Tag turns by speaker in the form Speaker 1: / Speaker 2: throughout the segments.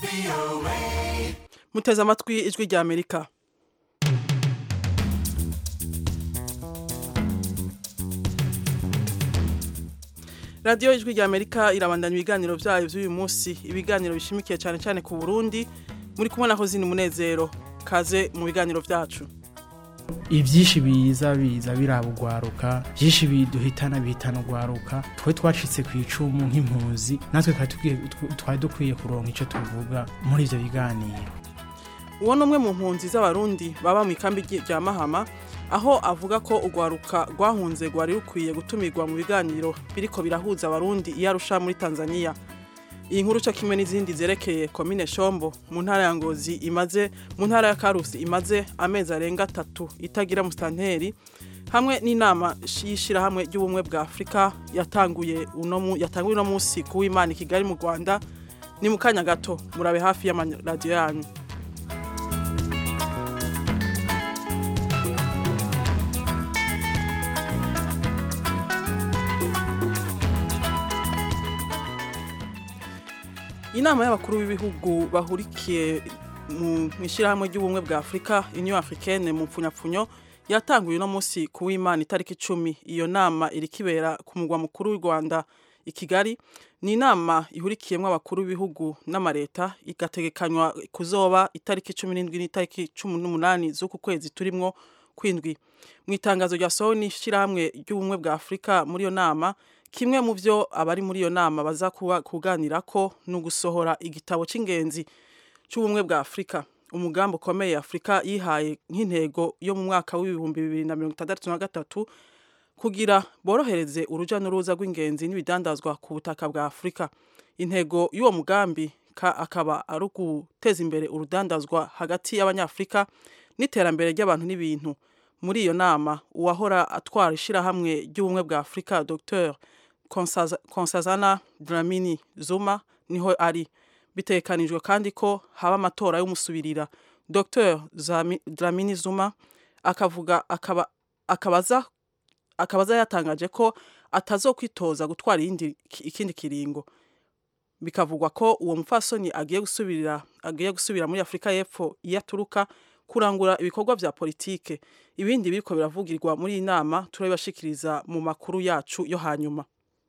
Speaker 1: muteze amatwi ijwi rya amerika radiyo ijwi rya amerika irabandanya ibiganiro byayo by'uyu munsi ibiganiro bishimikiye cyane cyane ku burundi muri kumwe na hozini munezero kaze mu biganiro byacu
Speaker 2: ibyinshi biza biza biraba ugwaruka byinshi biduhitana bihitana ugwaruka twe twacitse ku icumu nk'impuzi natwe twari dukwiye kuronka icyo tuvuga muri ibyo biganiro
Speaker 1: uwo ni umwe mu mpunzi z'abarundi baba mu ikambi rya mahama aho avuga ko urwaruka rwahunze rwari rukwiye gutumirwa mu biganiro biriko birahuza abarundi iyo arusha muri tanzania iyi nkuru cyo kimwe n'izindi zerekeye komine shombo mu ntara ya ngozi imaze mu ntara ya karusi imaze amezi arenga atatu itagira musitanteri hamwe n'inama y'ishyirahamwe ry'ubumwe bwa afurika yatanguye uno yatanguye uno munsi ku w'imana i kigali mu rwanda ni mu kanya gato murabe hafi y'amaradiyo yanyu inama y'abakuru b'ibihugu bahurikiye mu ishyirahamwe ry'ubumwe bwa afurika union africaine mu mpfunyapfunyo yatanguye uno munsi ku w'imana itariki icumi iyo nama iri kibera ku mugwa mukuru w'u rwanda i kigali ni inama ihurikiyemo abakuru b'ibihugu n'amareta igategekanywa kuzoba itariki cumi n'indwi n'itariki cumi n'umunani z'uku kwezi turimwo kwindwi mu itangazo ryasohowe n'ishyirahamwe ry'ubumwe bwa afurika muri iyo nama kimwe mu byo abari muri iyo nama baza kuganira ko ni ugusohora igitabo cy'ingenzi cy'ubumwe bwa afurika umugambi ukomeye afurika yihaye nk'intego yo mu mwaka w'ibihumbi bibiri na mirongo itandatu na gatatu kugira borohereze urujya n'uruza rw'ingenzi n'ibidandazwa ku butaka bwa afurika intego y'uwo mugambi akaba ari uguteza imbere urudandazwa hagati y'abanyafurika n'iterambere ry'abantu n'ibintu muri iyo nama uwahora atwara ishyirahamwe ry'ubumwe bwa afurika dr konsazana dramini zuma niho ari bitekanijwe kandi ko haba amatora y'umusubirira dr dramini zuma akavuga akaba akabaza akabaza yatangaje ko atazokwitoza gutwara ikindi kiringo bikavugwa ko uwo mupfasoni agiye gusubirira agiye gusubira muri afurika y'epfo iyo aturuka kurangura ibikorwa bya politike ibindi biriko biravugirwa muri iyi nama turabibashikiriza mu makuru yacu yo hanyuma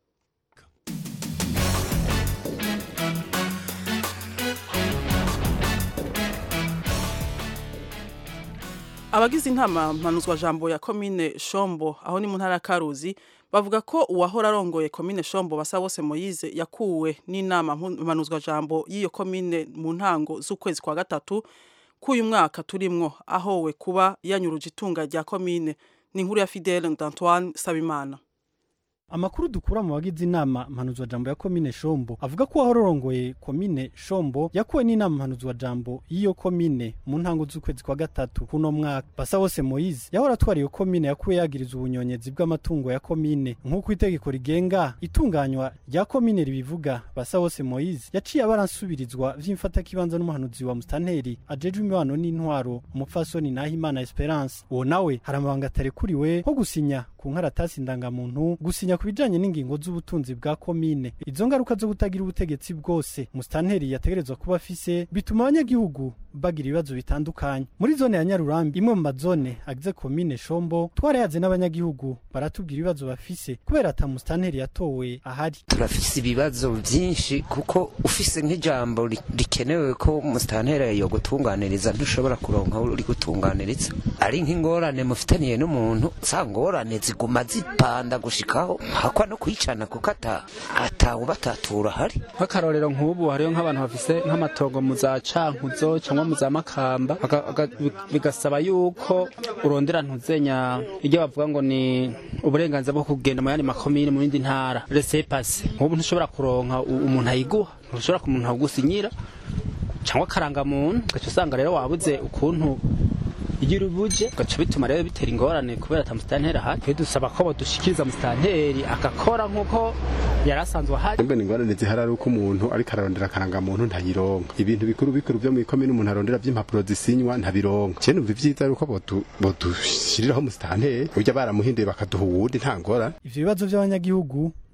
Speaker 1: abagize inama mpanuzwa jambo ya komine shombo aho ni mu ntara ya karuzi bavuga ko uwahora arongoye komine shombo basa bose moyize yakuwe n'inama mpanuzwa jambo y'iyo komine mu ntango z'ukwezi kwa gatatu k'uyu mwaka turimwo ahowe kuba yanyuruje itunga rya komine ni inkuru ya fidele d'antoine sabimana
Speaker 3: amakuru dukura mu bagize inama mpanuzwa jambo ya komine shombo avuga ko uwahorongoye komine shombo yakuwe n'inama mpanuzwa jambo y'iyo komine mu ntango z'ukwezi kwa gatatu kuno mwaka basa wose moyize yahora atwara iyo komine yakuwe yagiriza ubunyonyezi bw'amatungo ya komine nk'uko itegeko rigenga itunganywa rya komine ribivuga basa wose moyize yaciye abaransubirizwa vy'imfatakibanza n'umuhanuzi wa mustanteri ajejwe imibano n'intwaro umupfasoni nahimana esperance uwo nawe hari amabanga atarekuriwe nko gusinya ku nkaratasi ndangamuntu gusinya ku bijanye n'ingingo z'ubutunzi bwa komine izo ngaruka zo kutagira ubutegetsi bwose mustanteri yategerezwa kuba afise bituma abanyagihugu bagira ibibazo bitandukanye muri zone ya nyarurambi imwe mu mazone agize komine shombo twarayaze n'abanyagihugu baratubwira ibibazo bafise kubera ata mustanteri yatowe ahari
Speaker 4: turafise ibibazo vyinshi kuko ufise nk'ijambo rikenewe ko mustanteri yo gutunganiriza ntushobora kuronka uri gutunganiriza ari nk'ingorane mufitaniye n'umuntu za ngorane ziguma zipanda gushikaho hakwa no kwicana kuko atawubatatura hari
Speaker 5: nk'akarorero nk'ubu hariyo nk'abantu bafise nk'amatongo mu za cankuzo cyangwa mu za makamba bigasaba yuko urondera ntuzenya iryo bavuga ngo ni uburenganzira bwo kugenda mu yandi makomine mu yindi ntara resepase nk'ubu ntushobora kuronka umuntu ayiguha ntushobora ku muntu awugusinyira cyangwa akarangamuntu ugaca usanga rero wabuze ukuntu iyo uri buje gaca bituma rero bitera ingorane kubera ata musitanteri ahari twe dusaba ko badushikiriza musitanteri agakora nk'uko yari asanzwe ahari
Speaker 6: mbona ingorane zihari ari uko umuntu ariko ararondera akarangamuntu ntayironka ibintu bikuru bikuru byo mu ikomine umuntu arondera by'impapuro zisinywa ntabironka cyane numva ivyiza ari uko bodushiriraho musitanteri burya baramuhinduye bakaduha uwundi nta ngorane
Speaker 3: ivyo bibazo by'abanyagihugu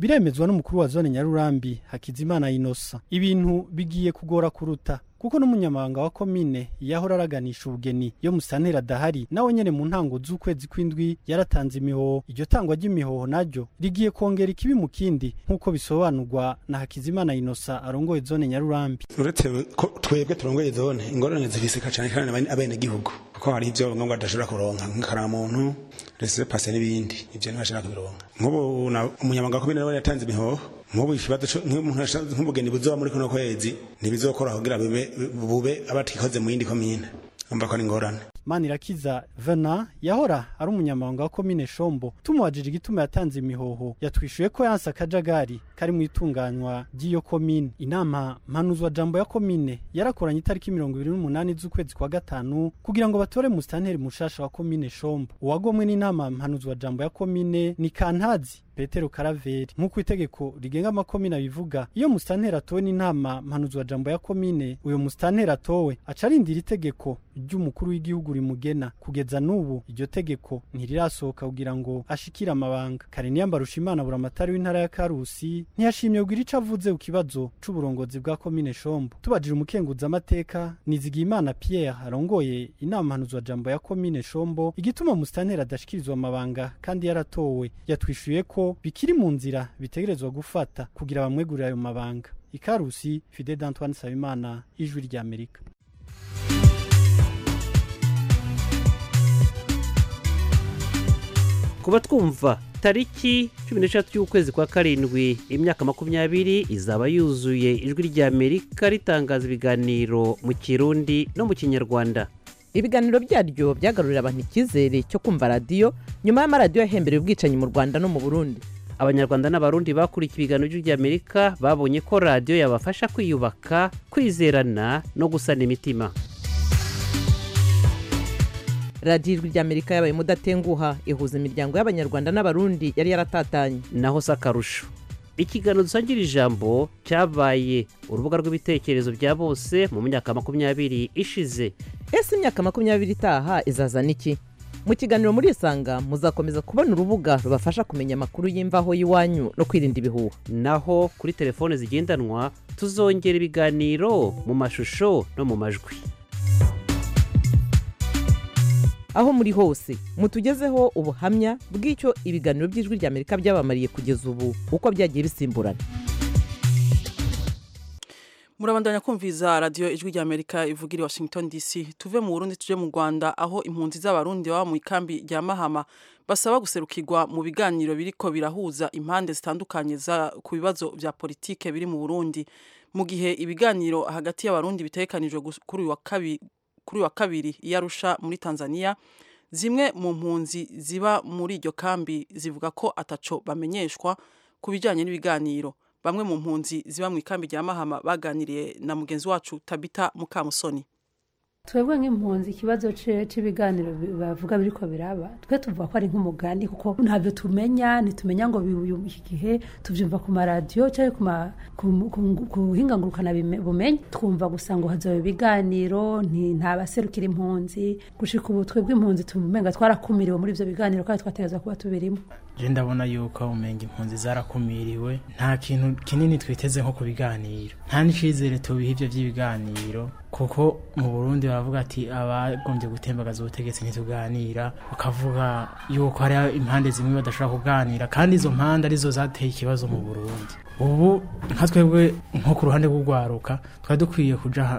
Speaker 3: biremezwa n'umukuru wa zone nyarurambi hakizimana inosa ibintu bigiye kugora kuruta kuko n'umunyamabanga wa komine yahora araganisha ubugeni yo musantera adahari nawe nyene mu ntango z'ukwezi kw'indwi yaratanze imihoho iryo tangwa ry'imihoho naryo rigiye kongera ikibi mu kindi nk'uko bisobanurwa na hakizimana inosa arongoye zone nyarurambi
Speaker 7: uretse ko twebwe turongoye zone ingorane zifisika cyane kandi abene gihugu kuko hari ivyo ngombwa badashobora kuronka nk'ikaramuntu rese pase n'ibindi ivyo ntibashobora kubironka nk'ubu umunyamabanga wa komine nawe yatanze imihoho nk'ubu ikibazo nk'ubugeni buzoba muri kuno kwezi ntibizokora kugira bube bube abatikoze mu yindi komine umva ko ari ingorane
Speaker 3: manirakiza vena yahora ari umunyamabanga wa komine shombo tumubajije igituma yatanze imihoho yatwishuye ko yanse akajagari kari mu itunganywa ry'iyo komine inama mpanuzwa jambo ya komine yarakoranye itariki mirongo ibiri n'umunani z'ukwezi kwa gatanu kugira ngo batore musitanteri mushasha wa komine shombo uwagomwe n'inama mpanuzwa jambo ya komine ni kantazi petero karaveri nk'uko itegeko rigenga amakomine abivuga iyo musitanteri atowe n'inama mpanuzwa jambo ya komine uyo musitanteri atowe aca arindira itegeko ry'umukuru w'igihugu rimugena kugeza n'ubu iryo tegeko ntirirasohoka kugira ngo ashikire amabanga kareniyamba rushimana buramatari w'intara ya karusi ntiyashimye kugira ico avuze ku kibazo c'uburongozi bwa komine shombo tubajije umukenguza amateka nizigiyimana pierre arongoye inama mpanuzwa jambo ya komine shombo igituma musitanteri adashikirizwa amabanga kandi yaratowe yatwishuye ko bikiri mu nzira bitegerezwa gufata kugira bamwegurire ayo mabanga ikarusi fide d'antoine sabimana ijwi ry'amerika
Speaker 8: kuba twumva tariki cumi n'eshatu y'ukwezi kwa karindwi imyaka makumyabiri izaba yuzuye ijwi ry'amerika ritangaza ibiganiro mu kirundi no mu kinyarwanda
Speaker 9: ibiganiro byaryo byagarurira abantu icyizere cyo kumva radiyo nyuma y'amaradiyo yahembereye ubwicanyi mu rwanda no mu burundi
Speaker 8: abanyarwanda n'abarundi bakurikiye ibiganiro by'ijwi ry'amerika babonye ko radiyo yabafasha kwiyubaka kwizerana no gusana imitima
Speaker 9: radiyo ijwi ry'amerika yabaye mudatenguha ihuza imiryango y'abanyarwanda n'abarundi yari yaratatanye
Speaker 8: naho si akarusho ikiganiro dusangira ijambo cyabaye urubuga rw'ibitekerezo bya bose mu myaka makumyabiri ishize
Speaker 9: ese imyaka makumyabiri itaha izazana iki mu kiganiro muri isanga muzakomeza kubona urubuga rubafasha kumenya amakuru y'imvaho y'iwanyu no kwirinda ibihuha
Speaker 8: naho kuri telefone zigendanwa tuzongera ibiganiro mu mashusho no mu majwi
Speaker 9: aho muri hose mutugezeho ubuhamya bw'icyo ibiganiro by'ijwi ry'amerika byabamariye kugeza ubu uko byagiye bisimburana
Speaker 1: murabandanya kumviza radiyo ijwi ry'amerika ivugira i washington dc tuve mu burundi tuje mu rwanda aho impunzi z'abarundi baba mu ikambi rya mahama basaba guserukirwa mu biganiro biriko birahuza impande zitandukanye ku bibazo bya politike biri mu burundi mu gihe ibiganiro hagati y'abarundi bitegekanijwe kuri uyu wa kabiri kuri wa kabiri i Arusha muri Tanzania zimwe mu mpunzi ziba muri iryo kambi zivuga ko ataco bamenyeshwa ku bijyanye n'ibiganiro bamwe mu mpunzi ziba mu ikambi rya Mahama baganiriye na mugenzi wacu Tabita Mukamusoni
Speaker 10: twebwe nk'impunzi ikibazo cy'ibiganiro bavuga biriko biraba twe tuvuga ko ari nk'umugani kuko ntabyo tumenya ntitumenya ngo iki gihe tubyumva ku maradiyo cyangwa ku buhingangurukana bumenyi twumva gusa ngo hazoba ibiganiro nta baserukira impunzi gushika ubu twebwe impunzi tumenga twarakumiriwe muri ibyo biganiro kandi twategereza kuba tubirimo
Speaker 2: je ndabona yuko umenga impunzi zarakumiriwe nta kintu kinini twiteze nko ku biganiro nta n'icizere tubiha ivyo vy'ibiganiro kuko mu burundi baravuga ati abagombye gutembagaza ubutegetsi ntituganira bakavuga yuko hari impande zimwe badashobora kuganira kandi izo mpande arizo zateye ikibazo mu burundi ubu nka twebwe nko ku ruhande rw'urwaruka twari dukwiye kuja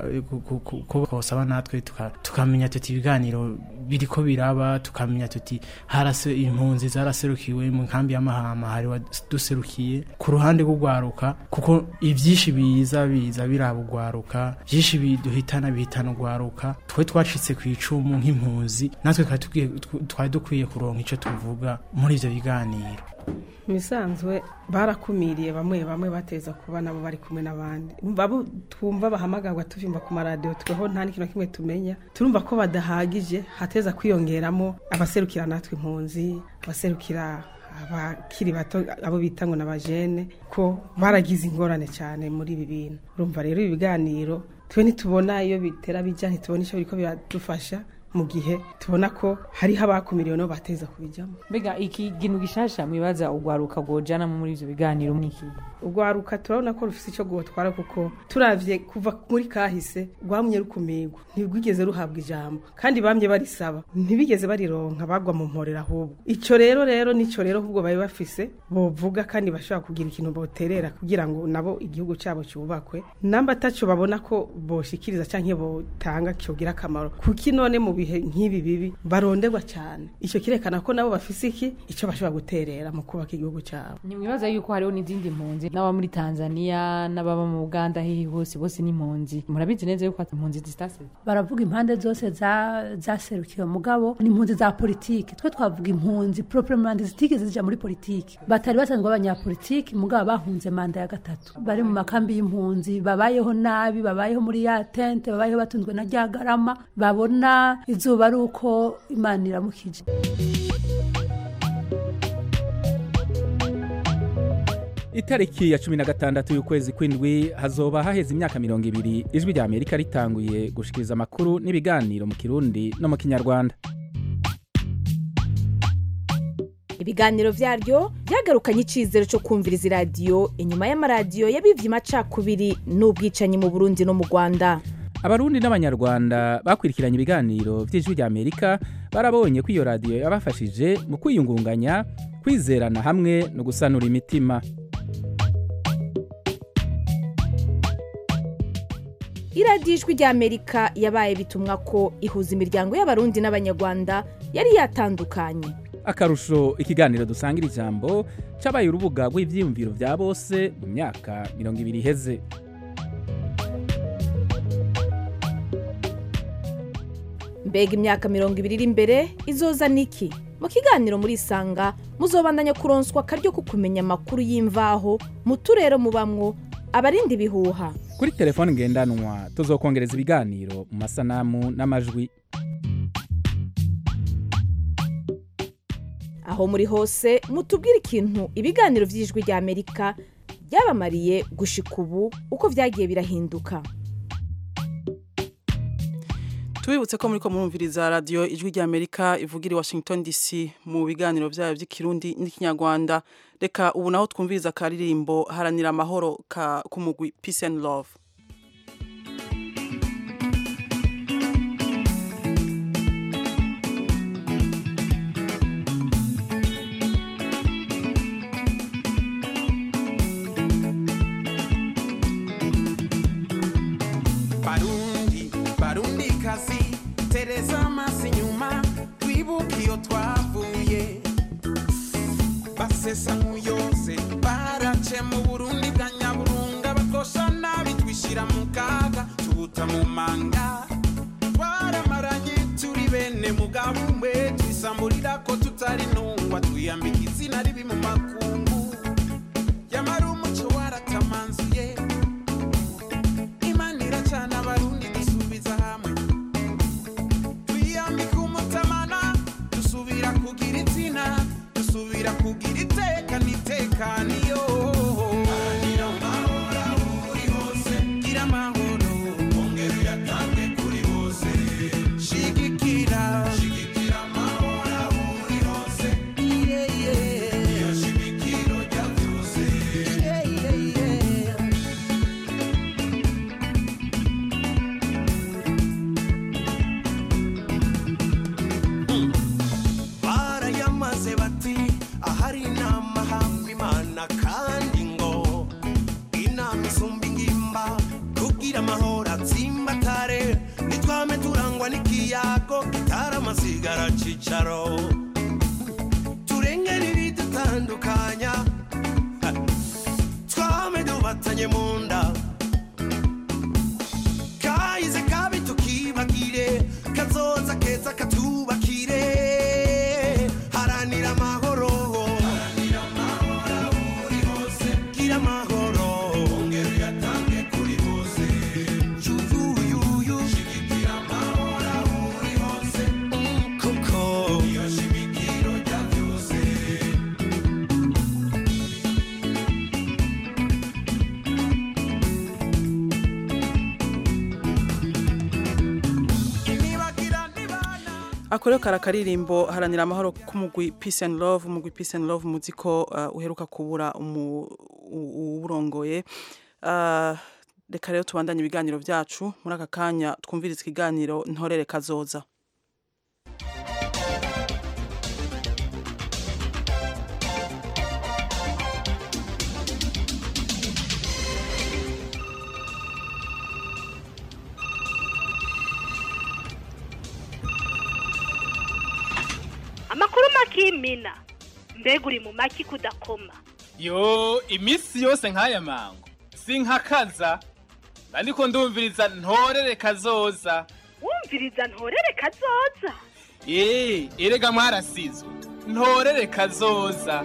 Speaker 2: ko twosaba natwe tukamenya tuti ibiganiro biriko biraba tukamenya tuti harase impunzi zaraserukiwe mu nkambi y'amahama hari duserukiye ku ruhande rw'urwaruka kuko ivyinshi biza biza biraba urwaruka vyinshi biduhitana bihitana urwaruka twe twacitse ku icumu nk'impunzi natwe twari dukwiye kuronka ico tuvuga muri ivyo biganiro
Speaker 11: bisanzwe barakumiriye bamwe bamwe bateza kuba nabo bari kumwe n'abandi babo twumva bahamagarwa tuvyumva ku maradiyo tweho nta n'ikintu kimwe tumenya turumva ko badahagije hateza kwiyongeramo abaserukira natwe impunzi abaserukira abakiri bato abo bita ngo n'abajene ko baragize ingorane cyane muri ibi bintu urumva rero ibi biganiro twe ntitubona iyo bitera bijya ntitubona icyo biriko biradufasha mu gihe tubona ko hariho abakumiriwe no bateza kubijyamo
Speaker 12: mbega iki kintu gishasha mwibaza ugwaruka rwojana muri ivyo biganiro mwiki
Speaker 11: urwaruka turabona ko rufite icyo rwotwara kuko turavye kuva muri kahise rwamye rukumirwa ntirwigeze ruhabwa ijambo kandi bamye barisaba ntibigeze barironka bagwa mu mporera ahubwo ico rero rero nico rero ahubwo bari bafise bovuga kandi bashobora kugira ikintu boterera kugira ngo nabo igihugu cyabo cyubakwe namba ataco babona ko boshikiriza canke botanga cyogira akamaro kuki none mu bihe nk'ibi bibi baronderwa cyane ico kirekana ko nabo bafise iki ico bashobora guterera mu kubaka igihugu cyabo
Speaker 12: ntimwibaza yuko hariho n'izindi mpunzi n'aba muri tanzania n'ababa mu uganda hihi hose bose ni impunzi murabizi neza yuko impunzi zitase
Speaker 10: baravuga impande zose za- zaserukiwe mugabo ni impunzi za politiki twe twavuga impunzi proprement zitigeze zija muri politiki batari basanzwe abanyapolitiki mugabo bahunze manda ya gatatu bari mu makambi y'impunzi babayeho nabi babayeho muri ya tente babayeho batunzwe na rya garama babona izuba ari uko imana iramukije
Speaker 13: itariki ya cumi na gatandatu y'ukwezi kw'indwi hazoba haheze imyaka mirongo ibiri ijwi rya amerika ritanguye gushikiriza amakuru n'ibiganiro mu kirundi no mu kinyarwanda
Speaker 14: ibiganiro byaryo byagarukanye icyizere cyo kumviriza iradiyo inyuma y'amaradiyo yabivye amacakubiri n'ubwicanyi mu burundi no mu rwanda
Speaker 13: abarundi n'abanyarwanda bakurikiranye ibiganiro by'ijwi rya amerika barabonye ko iyo radiyo yabafashije mu kwiyungunganya kwizerana hamwe no gusanura imitima
Speaker 14: iradiyo ijwi rya amerika yabaye bitumwa ko ihuza imiryango y'abarundi n'abanyarwanda yari yatandukanye
Speaker 13: akarusho ikiganiro dusangira ijambo cabaye urubuga rw'ivyiyumviro vya bose mu myaka mirongo ibiri iheze
Speaker 14: mbega imyaka mirongo ibiri iri imbere izoza niki mu kiganiro muri isanga muzobandanya kuronswa akaryo ko kumenya amakuru y'imvaho mu turere mubamwo abarinda ibihuha
Speaker 13: kuri telefone ngendanwa tuzokongereza ibiganiro mu masanamu n'amajwi
Speaker 14: aho muri hose mutubwire ikintu ibiganiro by'ijwi rya amerika byabamariye gushika ubu uko byagiye birahinduka
Speaker 1: tubibutse ko muri ko murumviriza radiyo ijwi rya amerika ivugira i washington dc mu biganiro byayo by'ikirundi n'ikinyarwanda reka ubu naho twumviriza akaririmbo haranira amahoro ka k'umugwi peace and love
Speaker 15: barundi barundi kazi tereza amaso inyuma twibuke iyo twavuye basesa nk'uyose barace mu burundi bwa nyaburunga bakosha nabi twishyira mu kaga tubuta mu manga twaramaranye turi bene mugabo umwe twisamburira ko tutari ntungwa twiyambika izina ribi mu makungu yamara umuco waratamanzuye imana iracana abarundi dusubiza hamwe twiyambika umutamana dusubira kugira izina dusubira kugira iteka n'itekaniyo gira amahoro ongera uyatange kuri bose shigikira shigikira amahoro aho uri hose yeah, yeah. iyo shigikiro rya byose yeah, yeah, yeah.
Speaker 16: barayamaze bati ahari inama hamba imana kandi ngo inama isumba ingimba kugira amahoro atsimbatare nitwame turangwa n'ikiyago gitara amasigara cicaro turengera ibidutandukanya ha, twame dubatanye mu nda kahize kabi tukibagire kazoza keza katubakire haranira amahoro gira amahoro ongera uyatange kuri bose yuyuyuyu shigikira amahoro aho uri hose kuko iyo shimikiro rya byose
Speaker 1: ako rero kari akaririmbo haranira amahoro k'umugwi peace and love umugwi peace and love muzi ko uh, uheruka kubura umu- u- uwurongoye Uh, reka rero tubandanye ibiganiro byacu muri aka kanya twumviriza ikiganiro ntorere kazoza
Speaker 17: amakuru makimina mbega uri mu maki kudakoma
Speaker 18: yo iminsi yose nk'aya mango sinkakaza ariko ndumviriza ntorere kazoza
Speaker 17: wumviriza ntorere kazoza
Speaker 18: eee erega mwarasizwe ntorere kazoza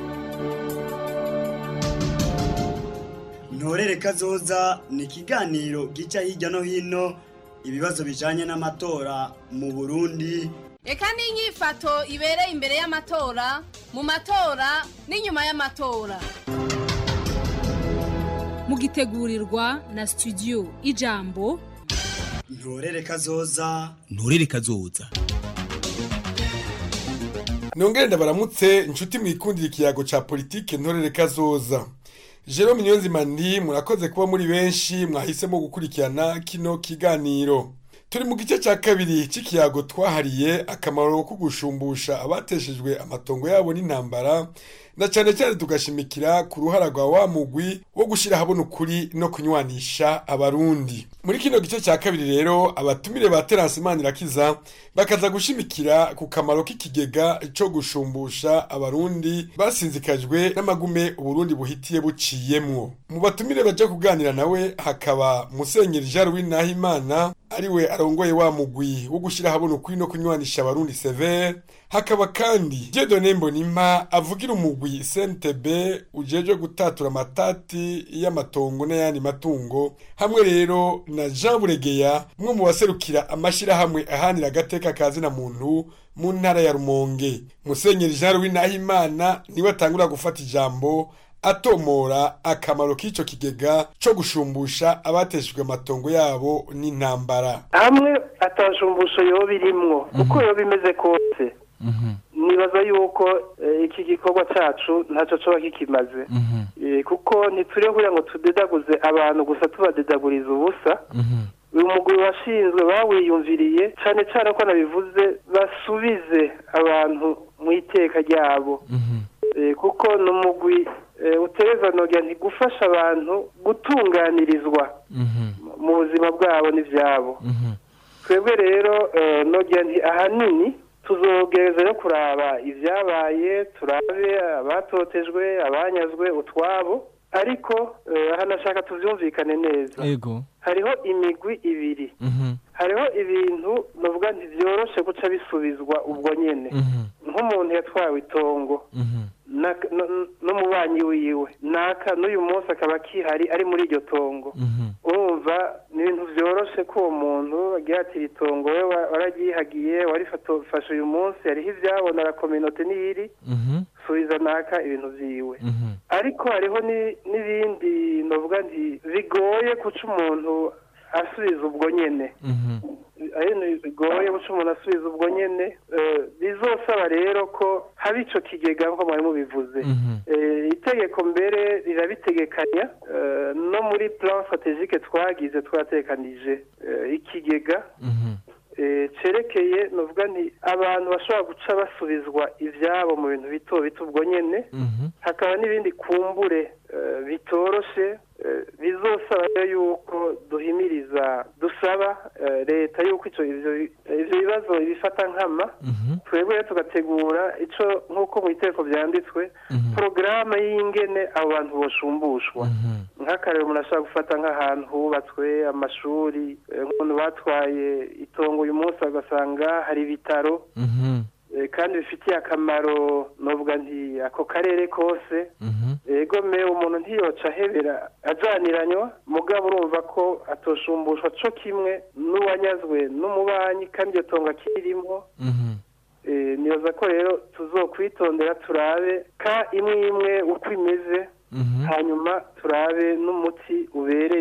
Speaker 19: ntorere kazoza ni ikiganiro gica hirya no hino ibibazo bijanye n'amatora mu burundi
Speaker 20: reka n'inyifato ibereye imbere y'amatora mu matora n'inyuma y'amatora
Speaker 21: mugitegurirwa na studio ijambo
Speaker 19: ntorere kazoza
Speaker 22: nturere kazoza
Speaker 23: nongere ndabaramutse inshuti mwikundira ikiyago ca politike ntorere kazoza Jerome Niyonzima ndi murakoze kuba muri benshi mwahisemo gukurikirana kino kiganiro turi mu gice cya kabiri cy'ikiyago twahariye akamaro ko gushumbusha abateshejwe amatongo yabo n'intambara na cyane cyane tugashimikira ku ruhara rwa wa mugwi wo gushyira ahabona ukuri no kunywanisha abarundi muri kino gice cya kabiri rero abatumire ba terasi manirakiza bakaza gushimikira ku kamaro k'ikigega cyo gushumbusha abarundi basinzikajwe n'amagume uburundi buhitiye buciyemwo mu batumire baje kuganira nawe hakaba musenyeri jean louis nahimana ariwe arongoye wa mugwi wo gushyira ahabona ukuri no kunywanisha abarundi severe hakaba kandi jedone mbonimpa avugira umugwi cntb ujejwe gutatura amatati y'amatongo n'ayandi matungo hamwe rero na jean buregeya umwe mu baserukira amashyirahamwe ahanira agateka kazina muntu mu ntara ya rumonge musenyeri jean louis nahimana niwe atangura gufata ijambo atomora akamaro k'ico kigega co gushumbusha abateshejwe amatongo yabo n'intambara
Speaker 24: hamwe atashumbusho yoba irimwo uko yoba imeze kose nibaza yuko eh, iki gikorwa cacu ntacyo coba kikimaze Eh, kuko ntituriho kugira ngo tudedaguze abantu gusa tubadedaguriza ubusa uyu mugwi washinzwe bawiyumviriye cyane cyane ko nabivuze basubize abantu mu iteka ryabo Eh, kuko ni umugwi eh, utereza nogira nti gufasha abantu gutunganirizwa mu buzima bwabo n'ibyabo twebwe rero eh, nogira nti ahanini tuzogereza yo kuraba ibyabaye turabe abatotejwe abanyazwe utwabo ariko eh, aha nashaka tuvyumvikane neza
Speaker 22: ego
Speaker 24: hariho imigwi ibiri hariho ibintu novuga nti vyoroshe guca bisubizwa ubwo nyene nk'umuntu yatwawe itongo na- no- n'umubanyi wiwe naka n'uyu munsi akaba akihari ari muri iryo tongo urumva ni ibintu vyoroshe ko uwo muntu agira ati iri tongo we wa- wararyihagiye warifashe uyu munsi hariho ivyabona la kominote niyiri subiza naka ibintu vyiwe ariko hariho ni- n'ibindi novuga nti bigoye kuca umuntu asubiza ubwo nyene ari ibintu bigoye guca umuntu asubiza ubwo nyene eh, bizosaba rero ko haba ico kigega nko mwari mubivuze Eh, itegeko mbere rirabitegekanya eh, no muri plan strategique twagize twatekanije eh, ikigega eh, cerekeye novuga nti abantu bashobora guca basubizwa ivyabo mu bintu bito bito ubwo nyene hakaba n'ibindi kumbure eh, bitoroshe eh, bizosaba rero yuko duhimiriza dusaba eh, leta yuko ico ivyo ivyo bibazo ibifata nkama twebwe rero tugategura ico nk'uko mu itegeko vyanditswe porogaramu y'ingene abo bantu boshumbushwa nk'akarero umuntu ashobora gufata nk'ahantu hubatswe amashuri eh, nk'umuntu batwaye itongo uyu munsi agasanga hari ibitaro eh, kandi bifitiye akamaro novuga nti ako karere kose ego me umuntu ntiyoca ahebera ajaniranywa mugabo urumva ko atoshumbushwa co kimwe n'uwanyazwe n'umubanyi kandi iyo tongo akirimo Eh, nibaza ko rero tuzokwitondera turabe ka imwe imwe uko imeze hanyuma turabe n'umuti ubereye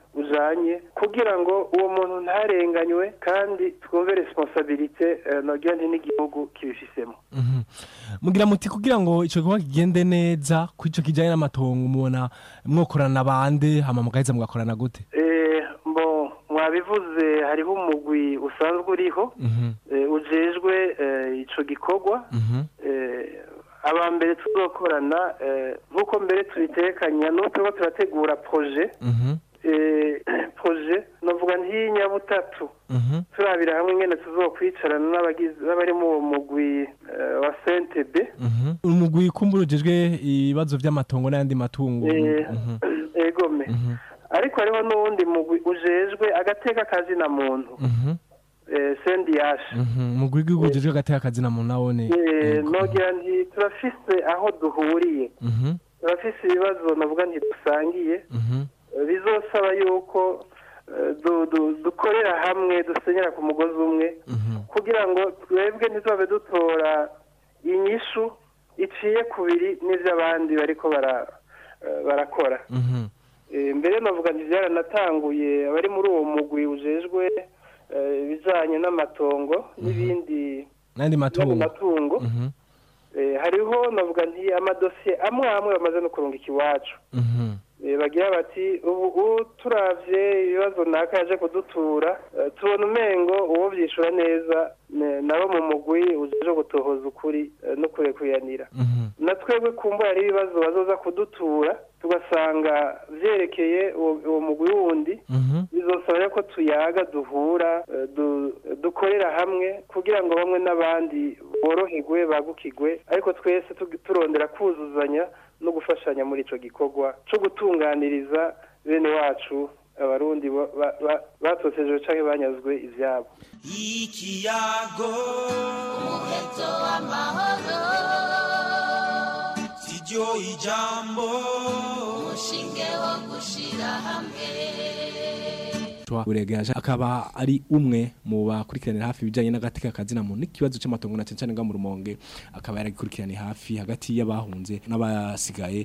Speaker 24: ujanye kugira ngo uwo muntu ntarenganywe kandi twumve responsabilite eh, nogira nti n'igihugu kibifisemo
Speaker 4: Mhm. mugira muti kugira ngo ico gikorwa kigende neza ku ico kijanye n'amatongo mubona mwokorana bande hama mugaheza mugakorana gute
Speaker 24: Eh, mbo mwabivuze hariho umugwi usanzwe uriho
Speaker 4: Mhm.
Speaker 24: eh, ujejwe eh, ico gikorwa
Speaker 4: Mhm.
Speaker 24: eh, aba mbere tuzokorana eh, nk'uko mbere tubitekanya n'ubu turiko turategura projet
Speaker 4: Mhm.
Speaker 24: eh, projet novuga ntiy'inyabutatu
Speaker 4: Mhm.
Speaker 24: turabira hamwe ingene tuzokwicarana n'abagize n'abari mu uwo mugwi eh, wa CNTB
Speaker 4: Mhm. umugwi kumbura ujejwe ibibazo vy'amatongo n'ayandi matungo
Speaker 24: Eh,
Speaker 4: Mhm.
Speaker 24: egome ariko hariho n'uwundi mugwi ujejwe agateka kazina muntu
Speaker 4: Mhm.
Speaker 24: eh, sendiyashe
Speaker 4: Mhm. umugwi w'igihugu ujejwe agateka akazina muntu nawone
Speaker 24: Eh, nogira nti turafise aho duhuriye
Speaker 4: Mhm.
Speaker 24: turafise ibibazo navuga nti dusangiye
Speaker 4: Mhm.
Speaker 24: Eh, bizosaba yuko eh, du- du- dukorera hamwe dusenyera ku mugozi umwe kugira ngo twebwe ntitubabe dutora inyishu iciye kubiri n'ivy'abandi bariko bara eh, barakora
Speaker 4: Mhm.
Speaker 24: Eh, mbere navuga nti byaranatanguye abari muri uwo mugwi ujejwe eh, ibijanye n'amatongo n'ibindi
Speaker 4: n'ayandi matungo
Speaker 24: matungo
Speaker 4: Mhm.
Speaker 24: Eh, hariho navuga nti amadosiye amwe amwe bamaze no kurungika iwacu
Speaker 4: Mhm.
Speaker 24: Eh, bagira bati ubu ubu turavye ibibazo naka yaje kudutura eh, tubona umengo uwo vyishura neza ne- nabo mu mugwi ujeje gutohoza ukuri eh, no kurekuyanira na twebwe kumbura hari ibibazo bazoza kudutura tugasanga vyerekeye uwo uwo mugwi wundi bizosaba rero ko tuyaga duhura eh, du- dukorera hamwe kugira ngo bamwe n'abandi boroherwe bagukigwe ariko twese tu- turondera kuzuzanya no gufashanya muri ico gikorwa co gutunganiriza bene wacu abarundi ba- ba- ba- batotejwe canke banyazwe ivyabo
Speaker 16: ikiyago umuheto w'amahoro siryo ijambo umushinge wo gushira hamwe
Speaker 4: buregeje akaba ari umwe mu bakurikiranira hafi ibijyanye n'agateka kazina muntu n'ikibazo cy'amatongo na cyane cyane nga mu rumonge akaba yaragikurikiraniye hafi hagati y'abahunze n'abasigaye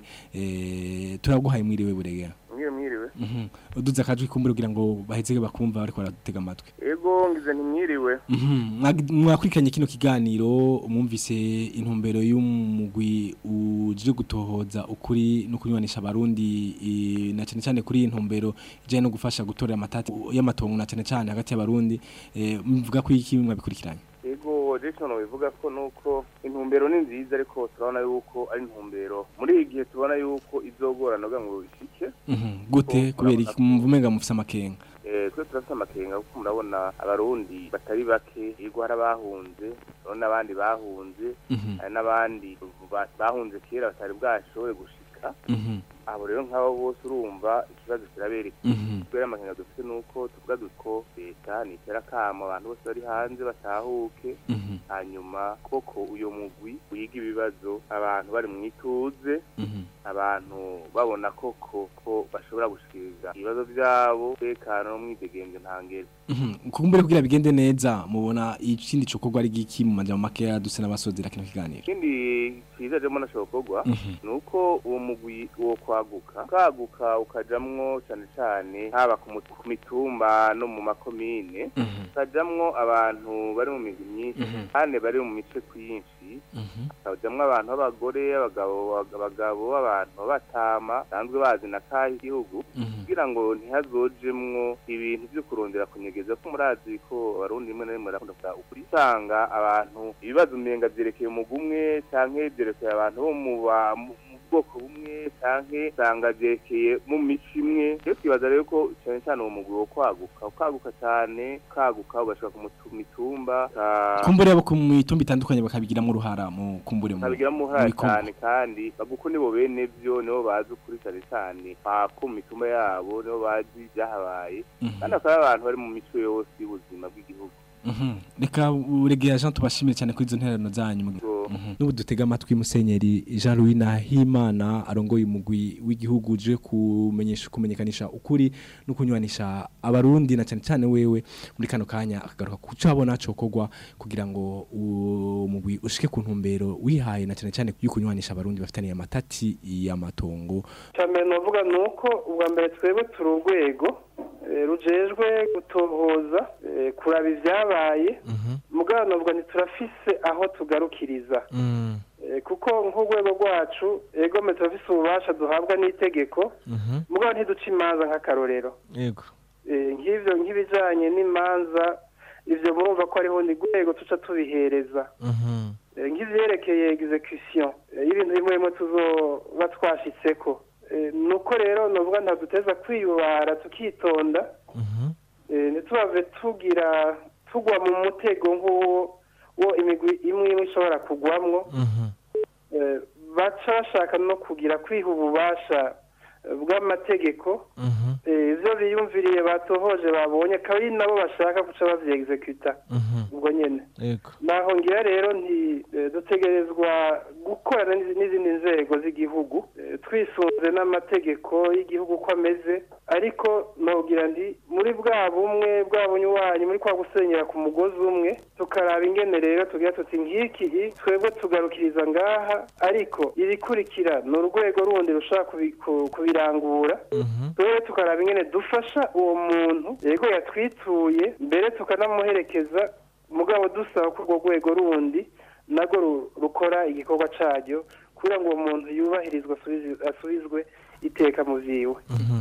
Speaker 4: eh, turaguhaye mwiriwe buregera
Speaker 5: mwiriwe mwiriwe
Speaker 4: Mhm. uduze akajwi kumbura kugira ngo baheze bakumva bariko baratega amatwi
Speaker 5: ego ngize ntimwiriwe
Speaker 4: Mhm. Mwag- mwakurikiranye kino kiganiro mwumvise intumbero y'umugwi uje gutohoza ukuri no kunywanisha abarundi i- na cyane cyane kuri iyi ntumbero ijyanye no gufasha gutorera amatati y'amatongo na cyane cyane hagati y'abarundi eh, mvuga ko iki mwabikurikiranye
Speaker 5: ego jason bivuga ko nuko intumbero ni nziza ariko turabona yuko ari intumbero muri iki gihe tubona yuko izogorana kugira ngo bishike
Speaker 4: Mhm. gute kubera iki muvumenga mufise amakenga
Speaker 5: Eh, twe turafite amakenga kuko murabona abarundi batari bake yego hari abahunze urabona n'abandi bahunze
Speaker 4: Mhm.
Speaker 5: hari n'abandi ba- bahunze kera batari bwashobore gushika
Speaker 4: Mhm.
Speaker 5: abo rero nk'abo bose urumva ikibazo kirabereka
Speaker 4: Mhm.
Speaker 5: kubera amakenga dufite nuko tuvuga duko leta nitera akamo abantu bose bari hanze batahuke
Speaker 4: Mhm.
Speaker 5: hanyuma koko uyo mugwi wiga ibibazo abantu bari mu ituze
Speaker 4: Mhm.
Speaker 5: abantu babona koko ko bashobora gushikiriza ibibazo byabo tekano n'umwidegenzo ntangere
Speaker 4: Mhm. kumbure kugira bigende neza mubona ikindi cokorwa ari giki mu majambo makeya duse n'abasozera kino kiganiro
Speaker 5: ikindi cyiza rero nashobokorwa
Speaker 4: Mhm.
Speaker 5: ni uko uwo mugwi wo kwaguka ukaguka ukajamwo cyane cyane haba ku mu- ku mitumba no mu makomine ukajamwo abantu bari mu migwi myinshi
Speaker 4: Mhm.
Speaker 5: kandi bari mu mice kwinshi hakajamwo abantu b'abagore abagabo abagabo abantu b'abatama basanzwe bazi na kahe igihugu kugira ngo ntihazojemwo ibintu byo kurondera kunyegeza ko murazi ko abarundi rimwe na rimwe barakunda kuvuga ukuri usanga abantu ibibazo umenga vyerekeye umugwi umwe canke vyerekeye abantu bo mu ba- mu mu bwoko bumwe canke usanga vyerekeye mu mico imwe rero twibaza rero ko cane cane uwo mugwi wo kwaguka ukaguka cane ukaguka ugashika ku mutu- mitumba uka-
Speaker 4: kumbure abo ku mitumba itandukanye bakabigiramo uruhara mu kumbure mu
Speaker 5: babigiramo uruhara
Speaker 4: bikorwa.
Speaker 5: cyane kandi baguko nibo bene vyo nibo bazi ukuri cyane cyane pako mu mitumba yabo nibo bazi ibyahabaye
Speaker 4: Mhm.
Speaker 5: kandi akaba ari abantu bari mu mico yose y'ubuzima bw'igihugu
Speaker 4: Mhm. reka uregera Jean tubashimire cyane kuri izo ntererano zanyu Mhm. n'ubu dutega amatwi musenyeri Jean Louis Nahimana arongoye umugwi w'igihugu uje kumenyesha kumenyekanisha ukuri no kunywanisha abarundi na cyane cyane wewe muri kano kanya akagaruka kuco abona cokogwa kugira ngo umugwi ushike ku ntumbero wihaye na cyane cyane y'ukunywanisha abarundi bafitaniye amatati y'amatongo
Speaker 24: cyambere novuga ni uko ubwa mbere twebwe turi urwego eh, rujejwe gutohoza eh, kuraba ibyabaye mugabo novuga ntiturafise aho tugarukiriza Eh, kuko nk'urwego rwacu egome turafise ububasha duhabwa n'itegeko mugabo ntiduca imanza nk'akarorero
Speaker 4: yego
Speaker 24: Eh, nk'ivyo nk'ibijanye n'imanza ivyo murumva ko ariho ni rwego tuca tubihereza Eh, nk'ivyerekeye execution eh, y'ibintu bimwe bimwe tuzoba twashitseko Eh, nuko rero novuga ntaduteza kwiyubara tukitonda Eh, ntitubave tugira tugwa mu mutego nk'uwo wo imigwi imwe imwe ishobora kugwamwo Eh, baca bashaka no kugira kwiha ububasha eh, bw'amategeko Eh, ivyo biyumviriye batohoje babonye akaba ari nabo bashaka guca bavyeexecuta ubwo nyene
Speaker 4: yego
Speaker 24: naho ngira rero nti eh, dutegerezwa gukorana n'izi- n'izindi nzego z'igihugu eh, twisunze n'amategeko y'igihugu uko ameze ariko nogira ndi muri bwa bumwe bwa bunywanyi muri kwa gusenyera ku mugozi umwe tukaraba ingene rero tugira tuti nk'iki i, twebwe tugarukiriza ngaha ariko ibikurikira ni urwego rundi rushobora kubi- ku- kubirangura twebwe tukaraba ingene dufasha uwo muntu yego yatwituye mbere tukanamuherekeza mugabo dusaba ko urwo rwego rundi narwo ru- rukora igikorwa caryo kugira ngo uwo muntu yubahirizwe asubizi- asubizwe iteka mu vyiwe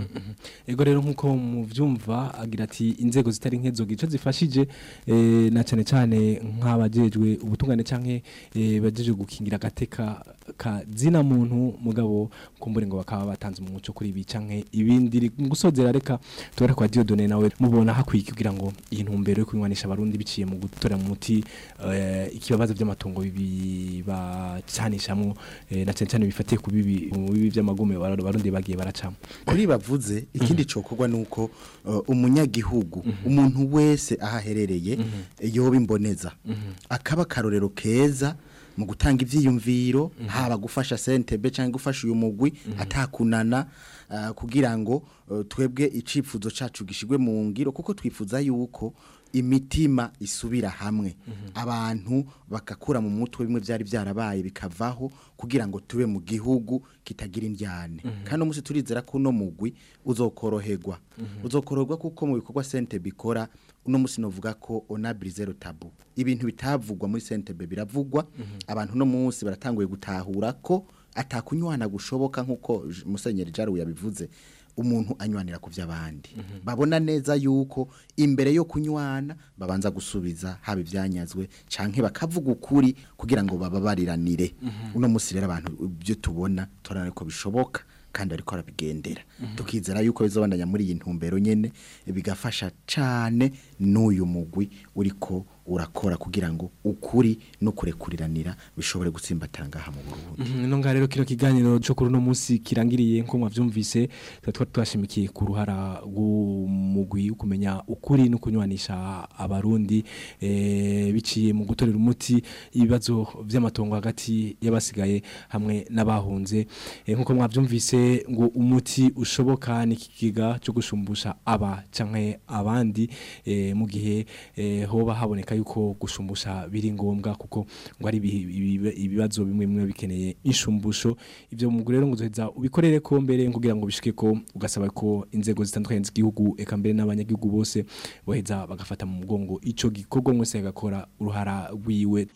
Speaker 4: Ego rero nkuko muvyumva agira ati inzego zitari nkezo gice zifashije eh, na cyane cyane nk'abajejwe ubutungane canke eh, bajeje gukingira gateka ka zina muntu mugabo kumbure ngo bakaba batanze umuco kuri ibi canke ibindi Ri- mu gusozera reka tubare kwa Dieudonné nawe mubona hakwiye kugira ngo iyi ntumbero yo kunywanisha abarundi biciye mu gutora mu muti eh, ikibabazo by'amatongo bibi bacanishamwo eh, na cyane cyane bifatiye ku bibi mu bibi by'amagume abarundi bagiye baracamo
Speaker 3: kuri bavuze ikindi cokorwa nuko uh, umunyagihugu umuntu wese aho aherereye yoba imboneza akaba karorero keza mu gutanga ivyiyumviro haba gufasha sentebe cyangwa gufasha uyu mugwi atakunana uh, kugira ngo uh, twebwe icifuzo cacu gishigwe mu ngiro kuko twifuza yuko imitima isubira hamwe abantu bakakura mu mutwe bimwe byari byarabaye bikavaho kugira ngo tube mu gihugu kitagira indyane kandi umunsi turizera ko uno mugwi uzokoroherwa uzokoroherwa kuko mu bikorwa sente bikora uno munsi novuga ko onabiri zero tabu ibintu bitavugwa muri sentebe biravugwa abantu uno munsi baratanguye gutahura ko atakunywana gushoboka nk'uko J- musenyeri jaruwe yabivuze umuntu anywanira ku by'abandi babona neza yuko imbere yo kunywana babanza gusubiza haba ibyanyazwe canke bakavuga ukuri kugira ngo bababariranire uno munsi rero abantu ibyo tubona turabona ko bishoboka kandi ariko arabigendera tukizera yuko bizobandanya muri iyi ntumbero nyene bigafasha cane n'uyu mugwi uriko urakora kugira ngo ukuri no kurekuriranira bishobore gutsimbatara ngaha mu Burundi
Speaker 4: Mhm, ino ngaha rero kino kiganiro cyo kuri uno munsi kirangiriye nko mwavyumvise tuba twari twashimikiye ku ruhara rw'umugwi wo kumenya ukuri no kunywanisha abarundi eh, biciye mu gutorera umuti ibibazo vy'amatongo hagati y'abasigaye hamwe n'abahunze eh, nkuko mwavyumvise ngo umuti ushoboka ni ikiga cyo gushumbusha aba canke abandi eh, mu gihe eh, hoba haboneka yuko gushumbusha biri ngombwa kuko ngo ari ibihi- ibibe- ibibazo bimwe bimwe bikeneye inshumbusho ivyo mu rero ngo uzoheza ubikorere ko mbere kugira ngo bishike ko ugasaba ko inzego zitandukanye z'igihugu eka mbere n'abanyagihugu bose boheza bagafata mu mugongo ico gikorwa mwese agakora uruhara rwiwe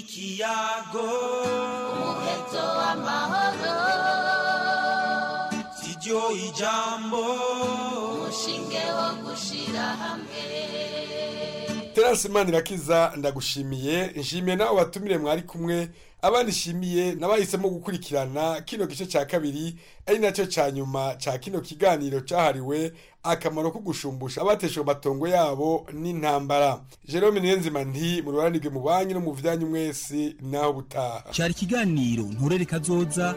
Speaker 16: ikiyago umuheto w'amahoro siryo ijambo umushinge wo gushira hamwe
Speaker 23: Terence Manirakiza ndagushimiye nshimiye nawe watumire mwari kumwe abandi shimiye nabahisemo gukurikirana kino gice ca kabiri ari nacyo ca nyuma ca kino kiganiro cahariwe akamaro ko gushumbusha abateshwe amatongo yabo n'intambara Jerome Niyonzima nti mu ruranirwe mu banyu no mu vyanyu mwese naho butaha
Speaker 6: cyari ikiganiro nturere kazoza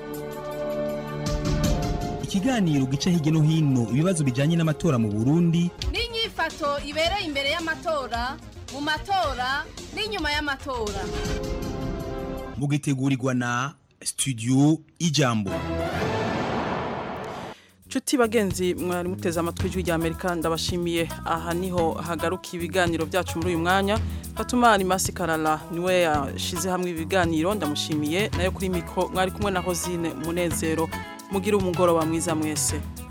Speaker 6: ikiganiro gica hirya no hino ibibazo bijyanye n'amatora mu burundi
Speaker 20: n'inyifato ibereye imbere y'amatora mu matora n'inyuma y'amatora
Speaker 6: mugitegurirwa na studio ijambo
Speaker 1: Chuti bagenzi mwari muteze amatwi ijwi rya Amerika ndabashimiye aha niho hagaruka ibiganiro byacu muri uyu mwanya Fatuma Alimasi Karala niwe yashize hamwe ibiganiro ndamushimiye nayo kuri mikro mwari kumwe na Hozine Munezero mugira umugoroba mwiza mwese